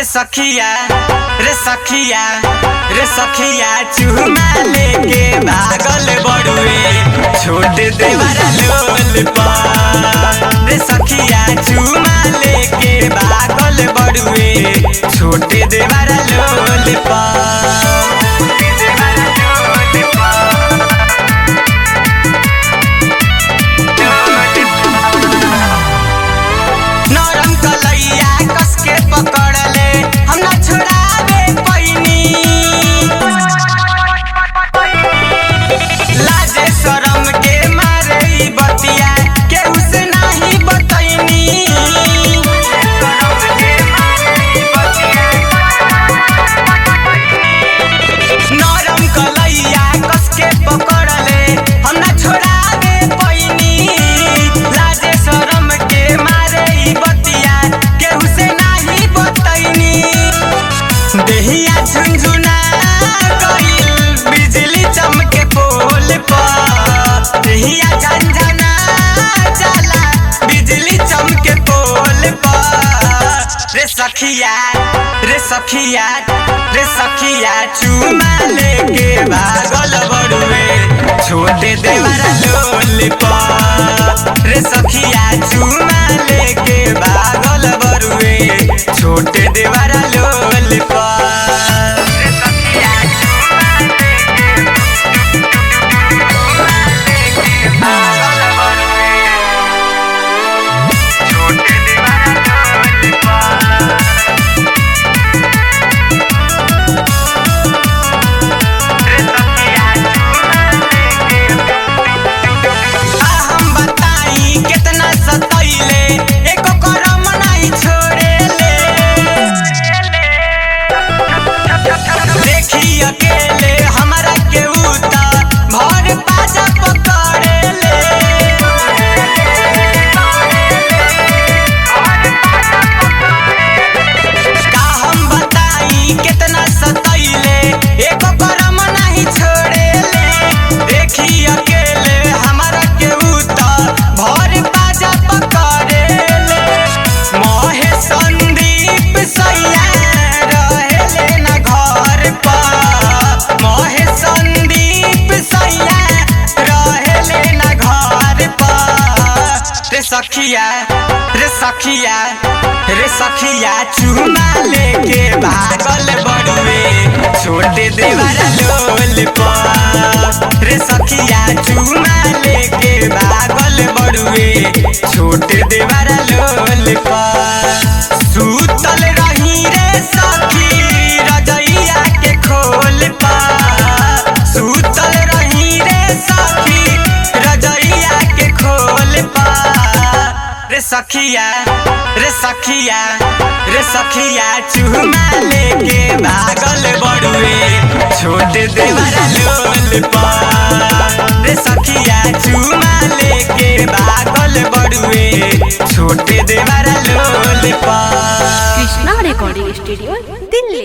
रे सखिया रे सखिया रे सखिया चूमा लेके भागल बड़ुए छोट देवरा लोल पर रे सखिया चूमा लेके भागल बड़ुए छोट देवरा लोल पर नरम कलैया कस के पकड़ले हम ना छोड़ावे पैनी लाजे शरम के मारे ई बतिया केहू से नाही बतैनी नरम कलैया कस के पकड़ले हम ना छोड़ावे पैनी लाजे शरम के मारे ई बतिया केहू से नाही बतैनी देहिया झुनझुना गइल बिजली चमके पोल पर देहिया झंझना जाला बिजली चमके पोल पर रे सखिया रे सखिया रे सखिया चूमा लेके भागल बड़ुए छोटे देवरा लोल पर रे सखिया चूमा लेके भागल बड़ुए छोटे देवरा लोल पर रे सखिया चूमा लेके भागल बड़ुए छोटे देवरा लोल पर हम बताई कितना सतैले एको करम नहीं छोड़ेले देखी अकेले हमरा के उता भर पाजा पकड़ेले का हम बताई कितना सतैले एको करम नहीं छोड़ेले देखी अकेले हमरा के उता भर बाजा पकड़ेले मोहे संदीप सैया रहेले न घर पर मोहे संदीप सैया रहेले न घर पर रे सखिया रे सखिया रे सखिया चूमा लेके भागल बड़ुए छोटे देवरा लोल पर रे सखिया चूमा लेके भागल बड़ुए छोटे देवरा लोल पर सूतल रही रे सखी रजैया के खोल पर सूतल रही रे सखी रजैया के खोल पर रे सखिया रे सखिया रे सखिया चूमा लेके भागल बड़ुए छोटे देवरा लोल पर रे सखिया चूमा लेके भागल बड़ुए छोटे देवरा लोल पर কৃষ্ণা রেকর্ডিং স্টুডিও দিল্লি